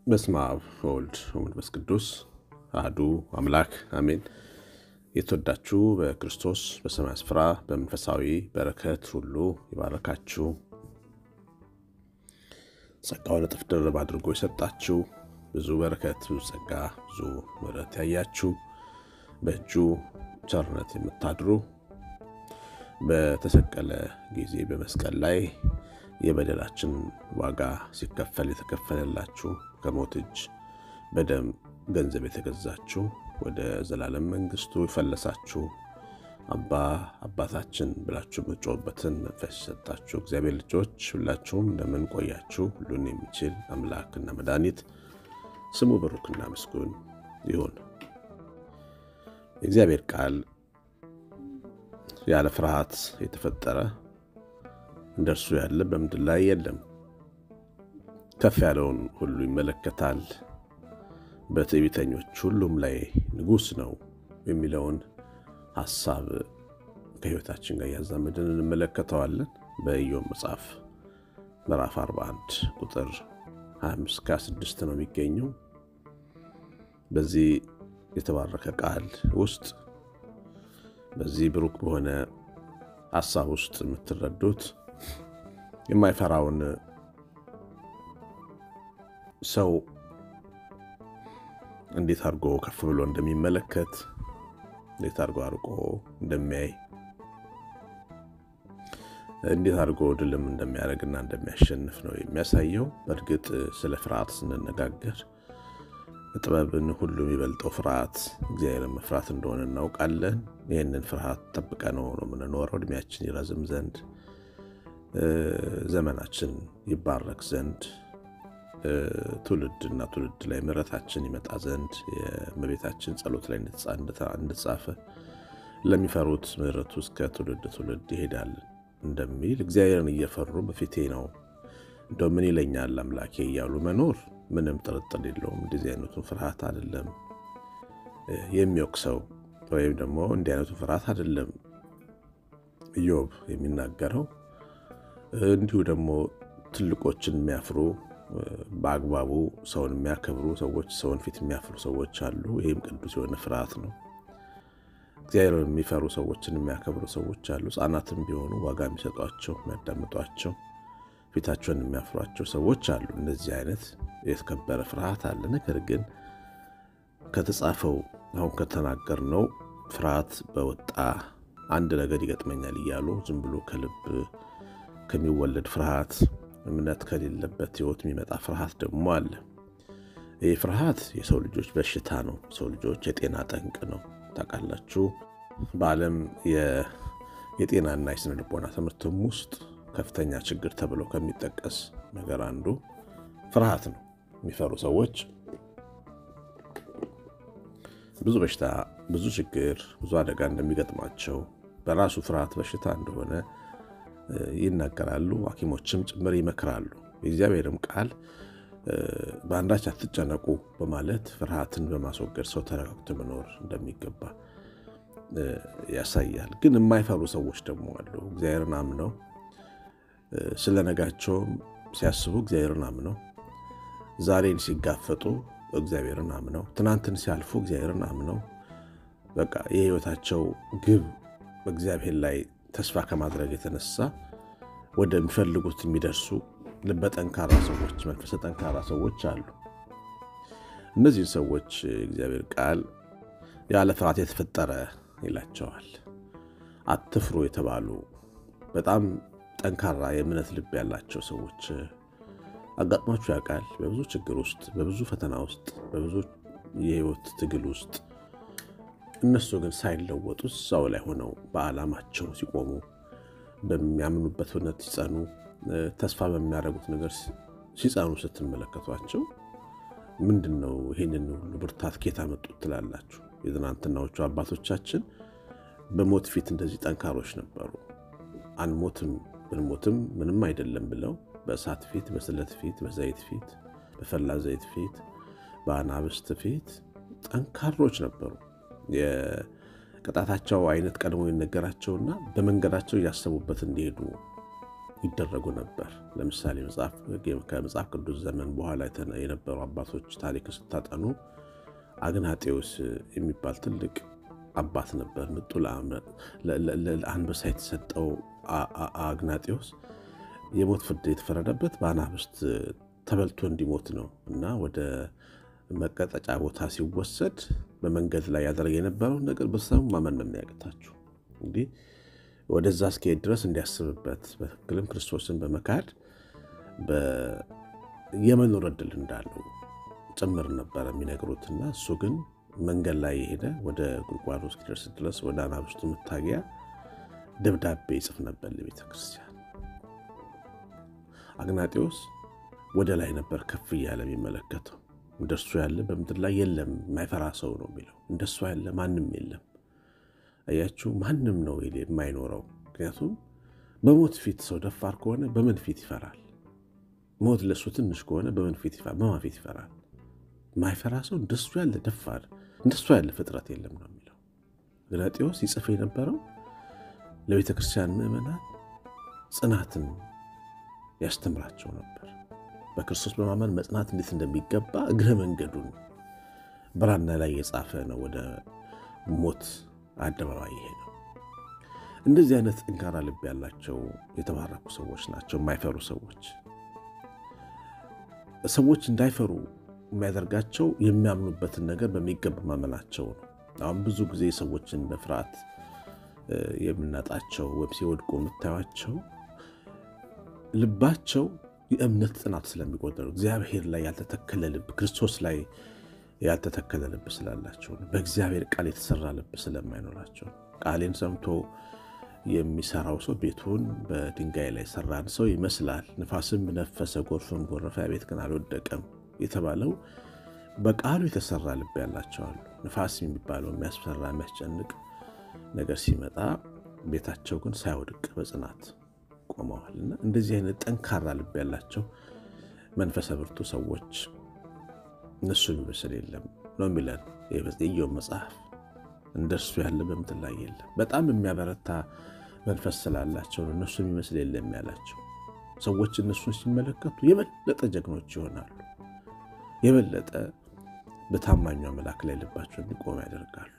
በስመ አብ ወወልድ ወመንፈስ ቅዱስ አሐዱ አምላክ አሜን። የተወዳችሁ በክርስቶስ በሰማይ ስፍራ በመንፈሳዊ በረከት ሁሉ ይባረካችሁ፣ ጸጋውን እጥፍ ድርብ አድርጎ የሰጣችሁ ብዙ በረከት፣ ብዙ ጸጋ፣ ብዙ ምሕረት ያያችሁ በእጁ ቸርነት የምታድሩ በተሰቀለ ጊዜ በመስቀል ላይ የበደላችን ዋጋ ሲከፈል የተከፈለላችሁ ከሞት እጅ በደም ገንዘብ የተገዛችሁ ወደ ዘላለም መንግስቱ የፈለሳችሁ አባ አባታችን ብላችሁ የምትጮህበትን መንፈስ የሰጣችሁ እግዚአብሔር ልጆች ሁላችሁም እንደምን ቆያችሁ? ሁሉን የሚችል አምላክና መድኃኒት ስሙ ብሩክና ምስጉን ይሁን። የእግዚአብሔር ቃል ያለ ፍርሃት የተፈጠረ እንደ እርሱ ያለ በምድር ላይ የለም። ከፍ ያለውን ሁሉ ይመለከታል፣ በትዕቢተኞች ሁሉም ላይ ንጉሥ ነው የሚለውን ሐሳብ ከሕይወታችን ጋር እያዛመድን እንመለከተዋለን። በኢዮብ መጽሐፍ ምዕራፍ 41 ቁጥር 25 ከ6 ነው የሚገኘው። በዚህ የተባረከ ቃል ውስጥ በዚህ ብሩክ በሆነ ሐሳብ ውስጥ የምትረዱት የማይፈራውን ሰው እንዴት አድርጎ ከፍ ብሎ እንደሚመለከት እንዴት አድርጎ አርቆ እንደሚያይ እንዴት አድርጎ ድልም እንደሚያደርግና እንደሚያሸንፍ ነው የሚያሳየው። በእርግጥ ስለ ፍርሃት ስንነጋገር ጥበብን ሁሉ የሚበልጠው ፍርሃት እግዚአብሔርን መፍራት እንደሆነ እናውቃለን። ይህንን ፍርሃት ጠብቀ ነው ነው የምንኖረው እድሜያችን ይረዝም ዘንድ ዘመናችን ይባረክ ዘንድ ትውልድና ትውልድ ላይ ምሕረታችን ይመጣ ዘንድ የእመቤታችን ጸሎት ላይ እንደተጻፈ ለሚፈሩት ምሕረቱ እስከ ትውልድ ትውልድ ይሄዳል እንደሚል እግዚአብሔርን እየፈሩ በፊቴ ነው እንደው ምን ይለኛል አምላኬ እያሉ መኖር ምንም ጥርጥር የለውም። እንደዚህ አይነቱን ፍርሃት አይደለም የሚወቅሰው ወይም ደግሞ እንዲህ አይነቱ ፍርሃት አይደለም ኢዮብ የሚናገረው። እንዲሁ ደግሞ ትልቆችን የሚያፍሩ በአግባቡ ሰውን የሚያከብሩ ሰዎች፣ ሰውን ፊት የሚያፍሩ ሰዎች አሉ። ይህም ቅዱስ የሆነ ፍርሃት ነው። እግዚአብሔርን የሚፈሩ ሰዎችን የሚያከብሩ ሰዎች አሉ። ሕፃናትም ቢሆኑ ዋጋ የሚሰጧቸው የሚያዳምጧቸው ፊታቸውን የሚያፍሯቸው ሰዎች አሉ። እንደዚህ አይነት የተከበረ ፍርሃት አለ። ነገር ግን ከተጻፈው አሁን ከተናገርነው ፍርሃት በወጣ አንድ ነገር ይገጥመኛል እያሉ ዝም ብሎ ከልብ ከሚወለድ ፍርሃት እምነት ከሌለበት ሕይወት የሚመጣ ፍርሃት ደግሞ አለ። ይህ ፍርሃት የሰው ልጆች በሽታ ነው። ሰው ልጆች የጤና ጠንቅ ነው። ታውቃላችሁ፣ በዓለም የጤናና የስነ ልቦና ትምህርትም ውስጥ ከፍተኛ ችግር ተብሎ ከሚጠቀስ ነገር አንዱ ፍርሃት ነው። የሚፈሩ ሰዎች ብዙ በሽታ፣ ብዙ ችግር፣ ብዙ አደጋ እንደሚገጥማቸው በራሱ ፍርሃት በሽታ እንደሆነ ይናገራሉ። ሐኪሞችም ጭምር ይመክራሉ። የእግዚአብሔርም ቃል በአንዳች አትጨነቁ በማለት ፍርሃትን በማስወገድ ሰው ተረጋግቶ መኖር እንደሚገባ ያሳያል። ግን የማይፈሩ ሰዎች ደግሞ አሉ። እግዚአብሔርን አምነው ስለ ነጋቸውም ሲያስቡ እግዚአብሔርን አምነው ዛሬን ሲጋፈጡ እግዚአብሔርን አምነው ትናንትን ሲያልፉ እግዚአብሔርን አምነው በቃ የሕይወታቸው ግብ በእግዚአብሔር ላይ ተስፋ ከማድረግ የተነሳ ወደሚፈልጉት የሚደርሱ ልበ ጠንካራ ሰዎች፣ መንፈሰ ጠንካራ ሰዎች አሉ። እነዚህን ሰዎች እግዚአብሔር ቃል ያለ ፍርሃት የተፈጠረ ይላቸዋል። አትፍሩ የተባሉ በጣም ጠንካራ የእምነት ልብ ያላቸው ሰዎች አጋጥሟችሁ ያውቃል? በብዙ ችግር ውስጥ፣ በብዙ ፈተና ውስጥ፣ በብዙ የህይወት ትግል ውስጥ እነሱ ግን ሳይለወጡ እዛው ላይ ሆነው በዓላማቸው ሲቆሙ በሚያምኑበት እውነት ሲጸኑ ተስፋ በሚያደርጉት ነገር ሲጸኑ ስትመለከቷቸው ምንድን ነው ይህንን ሁሉ ብርታት ኬታ መጡት ትላላችሁ? የትናንትናዎቹ አባቶቻችን በሞት ፊት እንደዚህ ጠንካሮች ነበሩ። አንሞትም ብንሞትም ምንም አይደለም ብለው በእሳት ፊት፣ በስለት ፊት፣ በዘይት ፊት፣ በፈላ ዘይት ፊት፣ በአናብስት ፊት ጠንካሮች ነበሩ። የቅጣታቸው አይነት ቀድሞ ይነገራቸውና በመንገዳቸው እያሰቡበት እንዲሄዱ ይደረጉ ነበር። ለምሳሌ ከመጽሐፍ ቅዱስ ዘመን በኋላ የነበሩ አባቶች ታሪክ ስታጠኑ አግናጤዎስ የሚባል ትልቅ አባት ነበር። ምጡ ለአንበሳ የተሰጠው አግናጤዎስ የሞት ፍርድ የተፈረደበት በአናብስት ተበልቶ እንዲሞት ነው እና ወደ መቀጠጫ ቦታ ሲወሰድ በመንገድ ላይ ያደረገ የነበረውን ነገር በሰሙ ማመን ነው የሚያቅታችሁ። እንግዲህ ወደዛ እስኪሄድ ድረስ እንዲያስብበት በትክክልም ክርስቶስን በመካድ የመኖር እድል እንዳለው ጭምር ነበረ የሚነግሩትና እሱ ግን መንገድ ላይ የሄደ ወደ ጉድጓዱ እስኪደርስ ድረስ ወደ አናብስቱ መታገያ ደብዳቤ ይጽፍ ነበር ለቤተ ክርስቲያን። አግናጤዎስ ወደ ላይ ነበር ከፍ እያለ የሚመለከተው። እንደሱ ያለ በምድር ላይ የለም፣ የማይፈራ ሰው ነው የሚለው። እንደሱ ያለ ማንም የለም። አያችሁ፣ ማንም ነው የማይኖረው። ምክንያቱም በሞት ፊት ሰው ደፋር ከሆነ በምን ፊት ይፈራል? ሞት ለእሱ ትንሽ ከሆነ በምን ፊት ይፈራል? በማን ፊት ይፈራል? የማይፈራ ሰው እንደሱ ያለ ደፋር፣ እንደሱ ያለ ፍጥረት የለም ነው የሚለው። አግናጤዎስ ይጽፍ የነበረው ለቤተ ክርስቲያን ምዕመናን ጽናትን ያስተምራቸው ነበር። በክርስቶስ በማመን መጽናት እንዴት እንደሚገባ እግረ መንገዱን ብራና ላይ የጻፈ ነው። ወደ ሞት አደባባይ ይሄ ነው። እንደዚህ አይነት ጠንካራ ልብ ያላቸው የተባረኩ ሰዎች ናቸው። የማይፈሩ ሰዎች ሰዎች እንዳይፈሩ የሚያደርጋቸው የሚያምኑበትን ነገር በሚገባ ማመናቸው ነው። አሁን ብዙ ጊዜ ሰዎችን በፍርሃት የምናጣቸው ወይም ሲወድቁ የምታዩቸው ልባቸው የእምነት ጽናት ስለሚቆጠሩ እግዚአብሔር ላይ ያልተተከለ ልብ፣ ክርስቶስ ላይ ያልተተከለ ልብ ስላላቸው ነው። በእግዚአብሔር ቃል የተሰራ ልብ ስለማይኖራቸው ቃሌን ሰምቶ የሚሰራው ሰው ቤቱን በድንጋይ ላይ ሰራን ሰው ይመስላል። ንፋስም ነፈሰ፣ ጎርፍም ጎረፈ፣ ቤት ግን አልወደቀም የተባለው በቃሉ የተሰራ ልብ ያላቸዋሉ። ንፋስ የሚባለው የሚያስፈራ የሚያስጨንቅ ነገር ሲመጣ ቤታቸው ግን ሳይወድቅ በጽናት ቆመዋል። እና እንደዚህ አይነት ጠንካራ ልብ ያላቸው መንፈሰ ብርቱ ሰዎች እነሱ የሚመስል የለም ነው የሚለን የኢዮብ መጽሐፍ። እንደሱ ያለ በምድር ላይ የለም። በጣም የሚያበረታ መንፈስ ስላላቸው ነው እነሱ የሚመስል የለም ያላቸው። ሰዎች እነሱን ሲመለከቱ የበለጠ ጀግኖች ይሆናሉ። የበለጠ በታማኙ አምላክ ላይ ልባቸው እንዲቆም ያደርጋሉ።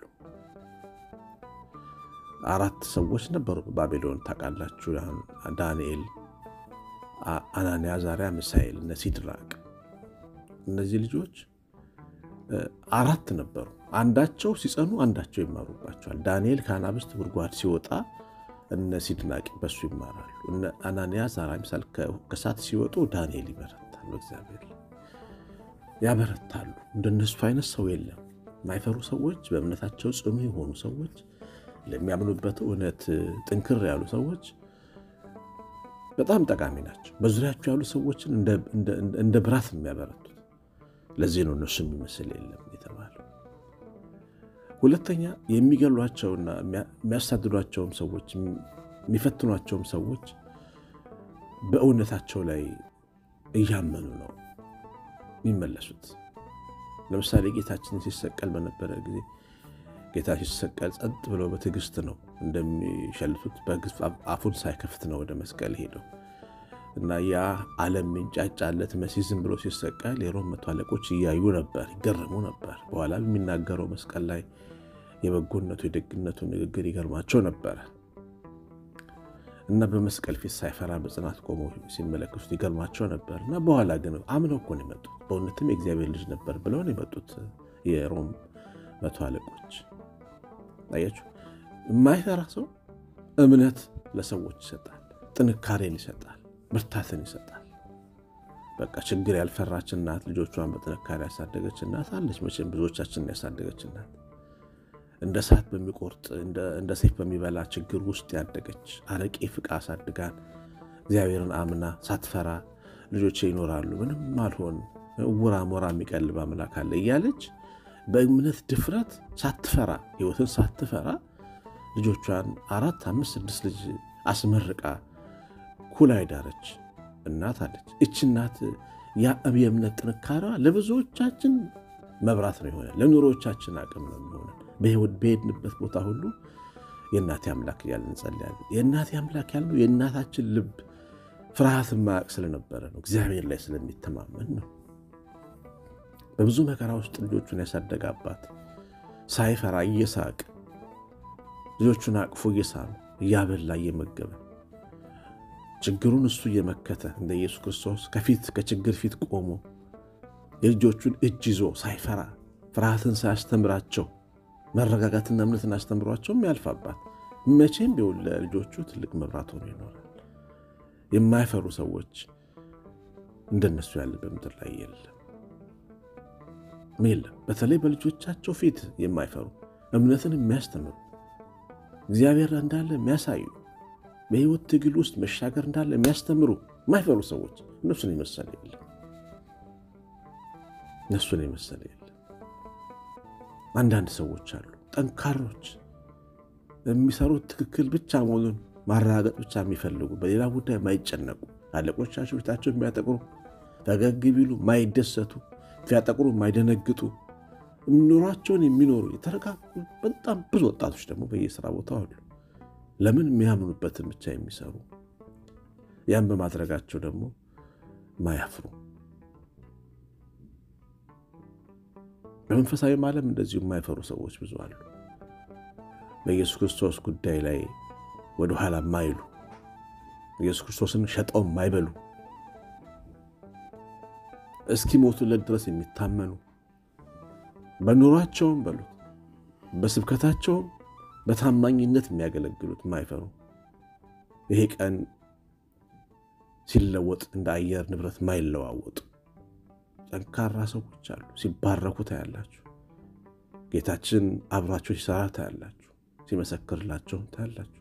አራት ሰዎች ነበሩ በባቢሎን ታውቃላችሁ። ዳንኤል፣ አናንያ፣ አዛርያ፣ ሚሳኤል እነ ሲድራቅ እነዚህ ልጆች አራት ነበሩ። አንዳቸው ሲጸኑ አንዳቸው ይማሩባቸዋል። ዳንኤል ከአናብስት ጉድጓድ ሲወጣ እነ ሲድራቅ በሱ ይማራሉ። እነ አናንያ፣ አዛርያ፣ ሚሳኤል ከእሳት ሲወጡ ዳንኤል ይበረታል። በእግዚአብሔር ያበረታሉ። እንደነሱ አይነት ሰው የለም። የማይፈሩ ሰዎች፣ በእምነታቸው ጽኑ የሆኑ ሰዎች ለሚያምኑበት እውነት ጥንክር ያሉ ሰዎች በጣም ጠቃሚ ናቸው። በዙሪያቸው ያሉ ሰዎችን እንደ ብራት የሚያበረቱት። ለዚህ ነው እነሱ የሚመስል የለም የተባለው። ሁለተኛ የሚገሏቸውና የሚያሳድዷቸውም ሰዎች የሚፈትኗቸውም ሰዎች በእውነታቸው ላይ እያመኑ ነው የሚመለሱት። ለምሳሌ ጌታችን ሲሰቀል በነበረ ጊዜ ጌታ ሲሰቀል ጸጥ ብለው በትዕግስት ነው እንደሚሸልቱት በግፍ አፉን ሳይከፍት ነው ወደ መስቀል ሄደው እና ያ ዓለም የሚንጫጫለት መሲህ ዝም ብሎ ሲሰቀል የሮም መቶ አለቆች እያዩ ነበር፣ ይገረሙ ነበር። በኋላ የሚናገረው መስቀል ላይ የበጎነቱ የደግነቱ ንግግር ይገርማቸው ነበረ እና በመስቀል ፊት ሳይፈራ በጽናት ቆመው ሲመለከቱት ይገርማቸው ነበር እና በኋላ ግን አምነው እኮ ነው የመጡት። በእውነትም የእግዚአብሔር ልጅ ነበር ብለው ነው የመጡት የሮም መቶ አለቆች። አያችሁ፣ የማይፈራ ሰው እምነት ለሰዎች ይሰጣል፣ ጥንካሬን ይሰጣል፣ ብርታትን ይሰጣል። በቃ ችግር ያልፈራች እናት ልጆቿን በጥንካሬ ያሳደገች እናት አለች። መቼም ብዙዎቻችንን ያሳደገች እናት እንደ እሳት በሚቆርጥ እንደ ሰይፍ በሚበላ ችግር ውስጥ ያደገች አረቄ ፍቃ አሳድጋን እግዚአብሔርን አምና ሳትፈራ ልጆቼ ይኖራሉ፣ ምንም አልሆን፣ እውራ ሞራ የሚቀልብ አምላክ አለ እያለች በእምነት ድፍረት ሳትፈራ ሕይወትን ሳትፈራ ልጆቿን አራት አምስት ስድስት ልጅ አስመርቃ ኩላ ዳረች እናት አለች። እች እናት የእምነት ጥንካሬዋ ለብዙዎቻችን መብራት ነው የሆነ ለኑሮቻችን አቅም ነው የሚሆነ በሕይወት በሄድንበት ቦታ ሁሉ የእናቴ አምላክ እያልን እንጸልያለን። የእናቴ አምላክ ያልነው የእናታችን ልብ ፍርሃት ማያቅ ስለነበረ ነው። እግዚአብሔር ላይ ስለሚተማመን ነው። በብዙ መከራ ውስጥ ልጆቹን ያሳደገ አባት ሳይፈራ እየሳቅ ልጆቹን አቅፎ እየሳመ እያበላ እየመገበ ችግሩን እሱ እየመከተ እንደ ኢየሱስ ክርስቶስ ከፊት ከችግር ፊት ቆሞ የልጆቹን እጅ ይዞ ሳይፈራ ፍርሃትን ሳያስተምራቸው መረጋጋትና እምነትን አስተምሯቸውም ያልፋባት መቼም ቢሆን ለልጆቹ ትልቅ መብራት ሆኖ ይኖራል። የማይፈሩ ሰዎች እንደነሱ ያለ በምድር ላይ የለም የለም። በተለይ በልጆቻቸው ፊት የማይፈሩ እምነትን የሚያስተምሩ እግዚአብሔር እንዳለ የሚያሳዩ በሕይወት ትግል ውስጥ መሻገር እንዳለ የሚያስተምሩ የማይፈሩ ሰዎች እነሱን የመሰለ የለም። እነሱን የመሰለ የለም። አንዳንድ ሰዎች አሉ ጠንካሮች፣ የሚሰሩት ትክክል ብቻ መሆኑን ማረጋገጥ ብቻ የሚፈልጉ በሌላ ጉዳይ የማይጨነቁ አለቆቻቸው ፊታቸው የሚያጠቁሩ ፈገግ ቢሉ ማይደሰቱ ሲያጠቁሩ የማይደነግጡ ኑሯቸውን የሚኖሩ የተረጋጉ በጣም ብዙ ወጣቶች ደግሞ በየስራ ቦታ አሉ። ለምን የሚያምኑበትን ብቻ የሚሰሩ ያን በማድረጋቸው ደግሞ ማያፍሩ በመንፈሳዊ ዓለም እንደዚሁ የማይፈሩ ሰዎች ብዙ አሉ። በኢየሱስ ክርስቶስ ጉዳይ ላይ ወደኋላ የማይሉ ኢየሱስ ክርስቶስን ሸጠው የማይበሉ እስኪሞቱለት ድረስ የሚታመኑ በኑሯቸውም በሉት በስብከታቸውም በታማኝነት የሚያገለግሉት የማይፈሩ ይሄ ቀን ሲለወጥ እንደ አየር ንብረት የማይለዋወጡ ጠንካራ ሰዎች አሉ። ሲባረኩ ታያላችሁ። ጌታችን አብሯቸው ሲሰራ ታያላችሁ። ሲመሰክርላቸው ታያላችሁ።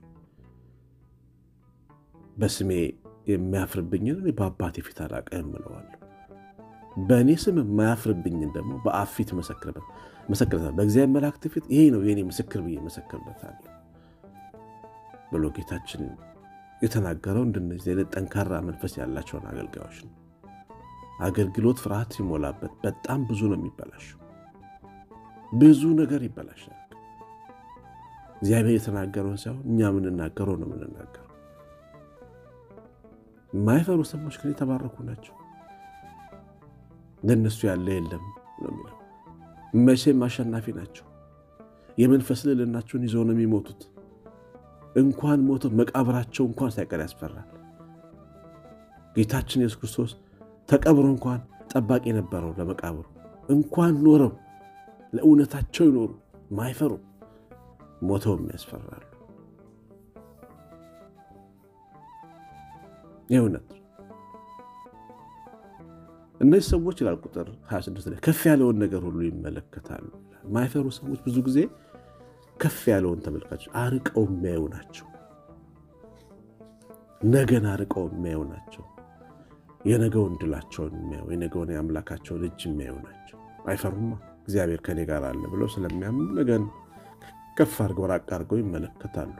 በስሜ የሚያፍርብኝን በአባቴ ፊት አላቀህም እለዋለሁ በእኔ ስም የማያፍርብኝን ደግሞ በአብ ፊት መሰክርበታል። በእግዚአብሔር መላእክት ፊት ይሄ ነው የኔ ምስክር ብዬ መሰክርበታለሁ ብሎ ጌታችን የተናገረው እንደነዚህ አይነት ጠንካራ መንፈስ ያላቸውን አገልጋዮች ነው። አገልግሎት ፍርሃት ሲሞላበት በጣም ብዙ ነው የሚበላሸው። ብዙ ነገር ይበላሻል። እግዚአብሔር የተናገረውን ሳይሆን እኛ የምንናገረው ነው የምንናገረው። የማይፈሩ ሰዎች ግን የተባረኩ ናቸው። ለእነሱ ያለ የለም ነው የሚለው። መቼም አሸናፊ ናቸው። የመንፈስ ልዕልናቸውን ይዘው ነው የሚሞቱት። እንኳን ሞተው መቃብራቸው እንኳን ሳይቀር ያስፈራል። ጌታችን ኢየሱስ ክርስቶስ ተቀብሮ እንኳን ጠባቂ ነበረው ለመቃብሩ። እንኳን ኖረው ለእውነታቸው ይኖሩ ማይፈሩ ሞተውም ያስፈራሉ። የእውነት እነዚህ ሰዎች ይላል ቁጥር 26 ላይ ከፍ ያለውን ነገር ሁሉ ይመለከታሉ። ማይፈሩ ሰዎች ብዙ ጊዜ ከፍ ያለውን ተመልካች አርቀው የሚያዩ ናቸው። ነገን አርቀው የሚያዩ ናቸው። የነገውን ድላቸውን የሚያዩ የነገውን የአምላካቸውን እጅ የሚያዩ ናቸው። አይፈሩማ። እግዚአብሔር ከኔ ጋር አለ ብለው ስለሚያምኑ ነገን ከፍ አድርገው ራቅ አድርገው ይመለከታሉ።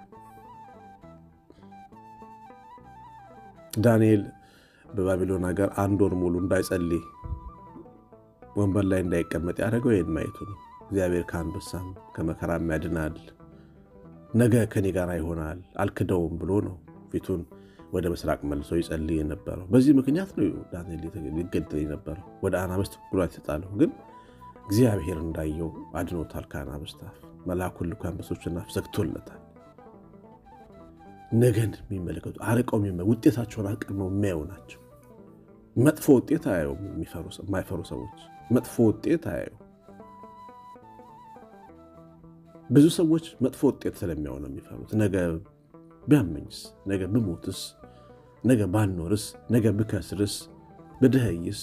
ዳንኤል በባቢሎን ሀገር አንድ ወር ሙሉ እንዳይጸልይ ወንበር ላይ እንዳይቀመጥ ያደረገው ይህን ማየቱ ነው። እግዚአብሔር ከአንበሳም ከመከራም ያድናል፣ ነገ ከኔ ጋር ይሆናል፣ አልክደውም ብሎ ነው ፊቱን ወደ ምስራቅ መልሶ ይጸልይ የነበረው። በዚህ ምክንያት ነው ዳንኤል ሊገደል የነበረው ወደ አናብስት ጉዳት የተጣለው። ግን እግዚአብሔር እንዳየው አድኖታል። ከአናብስት አፍ መልአኩን ልኮ አንበሶችን አፍ ዘግቶለታል። ነገን የሚመለከቱ አርቀው ውጤታቸውን አቅድመው የሚያዩ ናቸው። መጥፎ ውጤት አያዩ። የማይፈሩ ሰዎች መጥፎ ውጤት አያዩ። ብዙ ሰዎች መጥፎ ውጤት ስለሚያዩ ነው የሚፈሩት። ነገ ቢያመኝስ፣ ነገ ብሞትስ፣ ነገ ባኖርስ፣ ነገ ብከስርስ፣ ብድኸይስ፣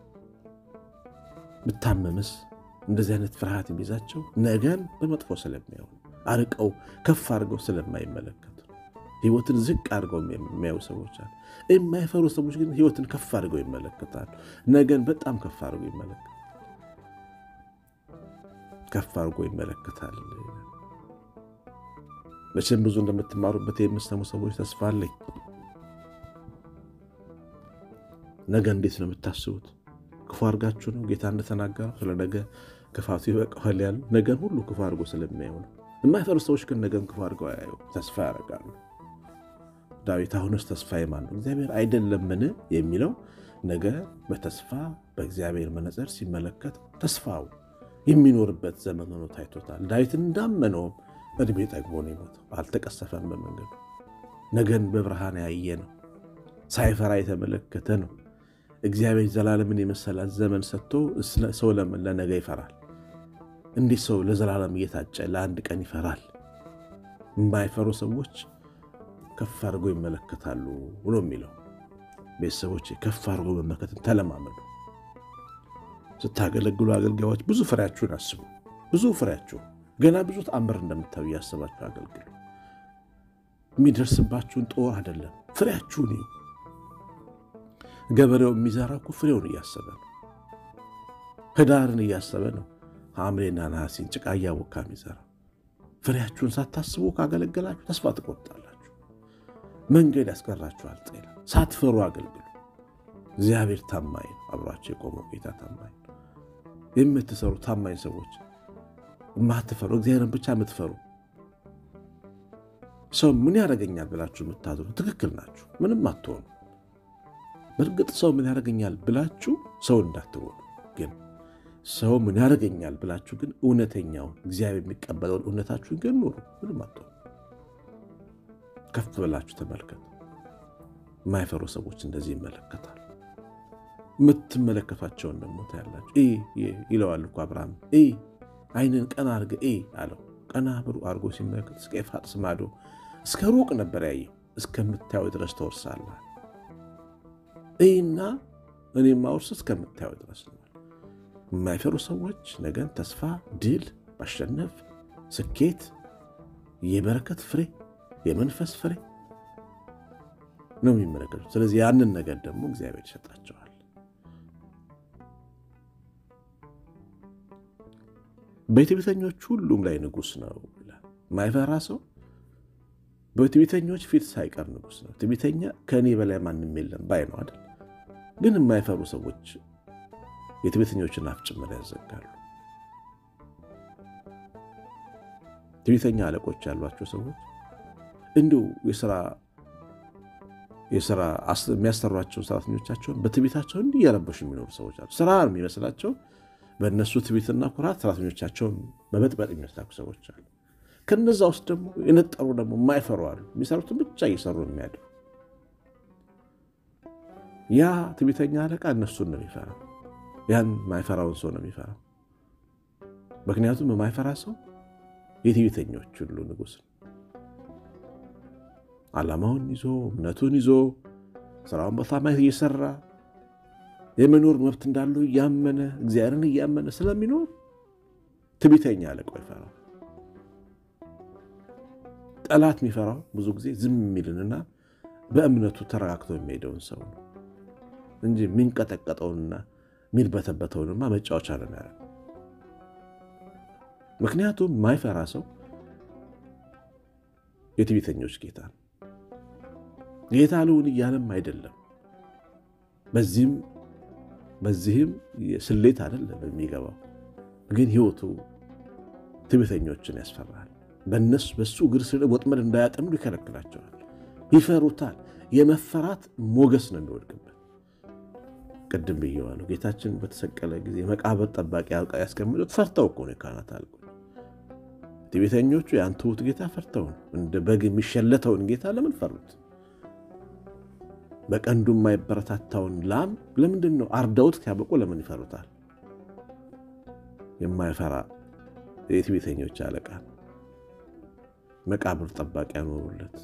ብታመምስ፣ እንደዚህ አይነት ፍርሃት የሚይዛቸው ነገን በመጥፎ ስለሚያዩ አርቀው ከፍ አድርገው ስለማይመለከቱ ህይወትን ዝቅ አድርገው የሚያዩ ሰዎች አሉ። የማይፈሩ ሰዎች ግን ህይወትን ከፍ አድርገው ይመለከታሉ። ነገን በጣም ከፍ አድርገው ይመለከታል ከፍ አድርጎ ይመለከታል። መቼም ብዙ እንደምትማሩበት የምትሰሙ ሰዎች ተስፋ አለኝ። ነገ እንዴት ነው የምታስቡት? ክፉ አድርጋችሁ ነው? ጌታ እንደተናገረው ስለ ነገ ክፋቱ ይበቃዋል ያሉ ነገን ሁሉ ክፉ አድርጎ ስለሚያዩ ነው። የማይፈሩ ሰዎች ግን ነገን ክፉ አድርገው አያዩ፣ ተስፋ ያደርጋሉ። ዳዊት አሁንስ ተስፋዬ ማን ነው? እግዚአብሔር አይደለምን የሚለው ነገ በተስፋ በእግዚአብሔር መነጽር ሲመለከት ተስፋው የሚኖርበት ዘመን ሆኖ ታይቶታል። ዳዊት እንዳመነውም እድሜ ጠግቦ ነው የሞተው። አልተቀሰፈም በመንገዱ ነገን በብርሃን ያየ ነው። ሳይፈራ የተመለከተ ነው። እግዚአብሔር ዘላለምን የመሰላት ዘመን ሰጥቶ ሰው ለምን ለነገ ይፈራል? እንዲህ ሰው ለዘላለም እየታጨ ለአንድ ቀን ይፈራል? የማይፈሩ ሰዎች ከፍ አድርጎ ይመለከታሉ ብሎ የሚለው ቤተሰቦች ከፍ አድርጎ መመልከትን ተለማመዱ። ስታገለግሉ አገልጋዮች ብዙ ፍሬያችሁን አስቡ። ብዙ ፍሬያችሁ ገና ብዙ ተአምር እንደምታዩ እያሰባችሁ አገልግሉ። የሚደርስባችሁን ጦር አይደለም ፍሬያችሁን እዩ። ገበሬው የሚዘራ እኮ ፍሬውን እያሰበ ነው። ህዳርን እያሰበ ነው። ሐምሌና ነሐሴን ጭቃ እያቦካ የሚዘራ ፍሬያችሁን ሳታስቡ ካገለገላችሁ ተስፋ ትቆርጣላችሁ። መንገድ ያስቀራችኋል። ጤና ሳትፈሩ አገልግሉ። እግዚአብሔር ታማኝ ነው። አብሯቸው የቆመው ጌታ ታማኝ ነው። የምትሰሩ ታማኝ ሰዎች የማትፈሩ እግዚአብሔርን ብቻ የምትፈሩ ሰው ምን ያደርገኛል ብላችሁ የምታዝኑ ትክክል ናችሁ። ምንም አትሆኑ። በእርግጥ ሰው ምን ያደርገኛል ብላችሁ ሰው እንዳትሆኑ ግን ሰው ምን ያደርገኛል ብላችሁ ግን እውነተኛውን እግዚአብሔር የሚቀበለውን እውነታችሁን ግን ኑሩ። ምንም አትሆኑ። ከፍ ብላችሁ ተመልከቱ። የማይፈሩ ሰዎች እንደዚህ ይመለከታሉ። የምትመለከቷቸውን ደግሞ ታያላችሁ። ይለዋል እኮ አብርሃም ዓይንን ቀና አድርገህ እይ አለው። ቀና ብሩ አድርጎ ሲመለከት እስከ ኤፍራጥስ ማዶ እስከ ሩቅ ነበር ያየው። እስከምታየው ድረስ ተወርሳለህ እና እኔ ማውርስ እስከምታየው ድረስ ነው። የማይፈሩ ሰዎች ነገን ተስፋ፣ ድል፣ ማሸነፍ፣ ስኬት፣ የበረከት ፍሬ፣ የመንፈስ ፍሬ ነው የሚመለከቱት። ስለዚህ ያንን ነገር ደግሞ እግዚአብሔር ይሰጣቸዋል። በትዕቢተኞች ሁሉም ላይ ንጉሥ ነው ይላል። የማይፈራ ሰው በትዕቢተኞች ፊት ሳይቀር ንጉሥ ነው። ትዕቢተኛ ከእኔ በላይ ማንም የለም ባይ ነው አይደል? ግን የማይፈሩ ሰዎች የትዕቢተኞችን አፍ ጭምር ያዘጋሉ። ትዕቢተኛ አለቆች ያሏቸው ሰዎች እንዲሁ የስራ የሚያሰሯቸውን ሰራተኞቻቸውን በትዕቢታቸው እንዲህ እያረበሹ የሚኖሩ ሰዎች አሉ። ስራ የሚመስላቸው በእነሱ ትዕቢትና ኩራት ሰራተኞቻቸውን በመጥበጥ የሚመስላቸው ሰዎች አሉ። ከነዛ ውስጥ ደግሞ የነጠሩ ደግሞ የማይፈሩ አሉ። የሚሰሩትን ብቻ እየሰሩ የሚያድሩ ያ ትዕቢተኛ አለቃ እነሱን ነው የሚፈራው። ያን የማይፈራውን ሰው ነው የሚፈራው። ምክንያቱም የማይፈራ ሰው የትዕቢተኞች ሁሉ ንጉሥ ነው። ዓላማውን ይዞ እምነቱን ይዞ ስራውን በታማኝ እየሰራ የመኖር መብት እንዳለው እያመነ እግዚአብሔርን እያመነ ስለሚኖር ትዕቢተኛ አለቃው ይፈራው። ጠላት የሚፈራው ብዙ ጊዜ ዝም የሚልንና በእምነቱ ተረጋግቶ የሚሄደውን ሰው ነው እንጂ የሚንቀጠቀጠውንና የሚልበተበተውንማ መጫወቻ ነው የሚያደርገው። ምክንያቱም ማይፈራ ሰው የትዕቢተኞች ጌታ ነው። ጌታ ልሁን እያለም አይደለም። በዚህም በዚህም ስሌት አይደለም የሚገባው፣ ግን ህይወቱ ትዕቢተኞችን ያስፈራል። በእነሱ በሱ እግር ስር ወጥመድ እንዳያጠምዱ ይከለክላቸዋል። ይፈሩታል። የመፈራት ሞገስ ነው የሚወድቅበት። ቅድም ብየዋለሁ። ጌታችን በተሰቀለ ጊዜ መቃብር ጠባቂ ያስቀምጡት ፈርተው እኮ ነው የካህናት አለቆች። ትዕቢተኞቹ ያን ትሑት ጌታ ፈርተው ነው። እንደ በግ የሚሸለተውን ጌታ ለምን ፈሩት? በቀንዱ የማይበረታታውን ላም ለምንድን ነው አርደውት ሲያበቁ ለምን ይፈሩታል? የማይፈራ የትዕቢተኞች አለቃ መቃብር ጠባቂ ያኖሩለት።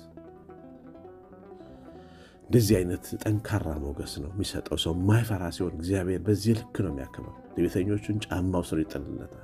እንደዚህ አይነት ጠንካራ ሞገስ ነው የሚሰጠው ሰው የማይፈራ ሲሆን እግዚአብሔር በዚህ ልክ ነው የሚያከብረው። ትዕቢተኞቹን ጫማው ስር ይጥልለታል፣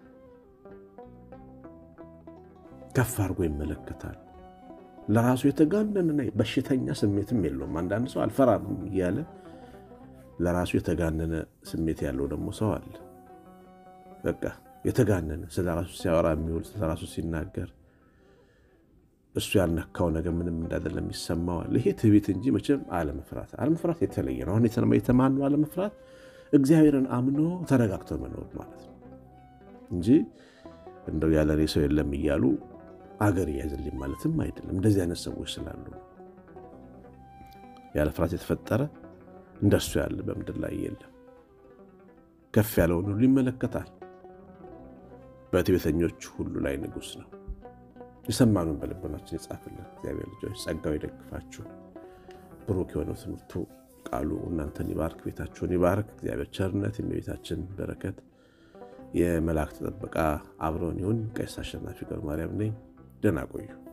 ከፍ አድርጎ ይመለከታል። ለራሱ የተጋነንና በሽተኛ ስሜትም የለውም። አንዳንድ ሰው አልፈራም እያለ ለራሱ የተጋነነ ስሜት ያለው ደግሞ ሰው አለ። በቃ የተጋነነ ስለ ራሱ ሲያወራ የሚውል ስለ ራሱ ሲናገር እሱ ያልነካው ነገር ምንም እንዳይደለም ይሰማዋል። ይሄ ትዕቢት እንጂ መቼም አለመፍራት አለመፍራት የተለየ ነው። አሁን የተማኑ አለመፍራት እግዚአብሔርን አምኖ ተረጋግቶ መኖር ማለት ነው እንጂ እንደው ያለ እኔ ሰው የለም እያሉ አገር እያዝልኝ ማለትም አይደለም። እንደዚህ አይነት ሰዎች ስላሉ ያለ ፍርሃት የተፈጠረ እንደሱ ያለ በምድር ላይ የለም። ከፍ ያለውን ሁሉ ይመለከታል። በትዕቢተኞች ሁሉ ላይ ንጉሥ ነው። የሰማኑን በልቦናችን የጻፍልን እግዚአብሔር ልጆች ጸጋው ይደግፋችሁ። ብሩክ የሆነው ትምህርቱ ቃሉ እናንተን ይባርክ፣ ቤታችሁን ይባርክ። እግዚአብሔር ቸርነት፣ የእመቤታችን በረከት፣ የመላእክት ጥበቃ አብረውን ይሁን። ቀሲስ አሸናፊ ገብረ ማርያም ነኝ። ደህና ቆዩ።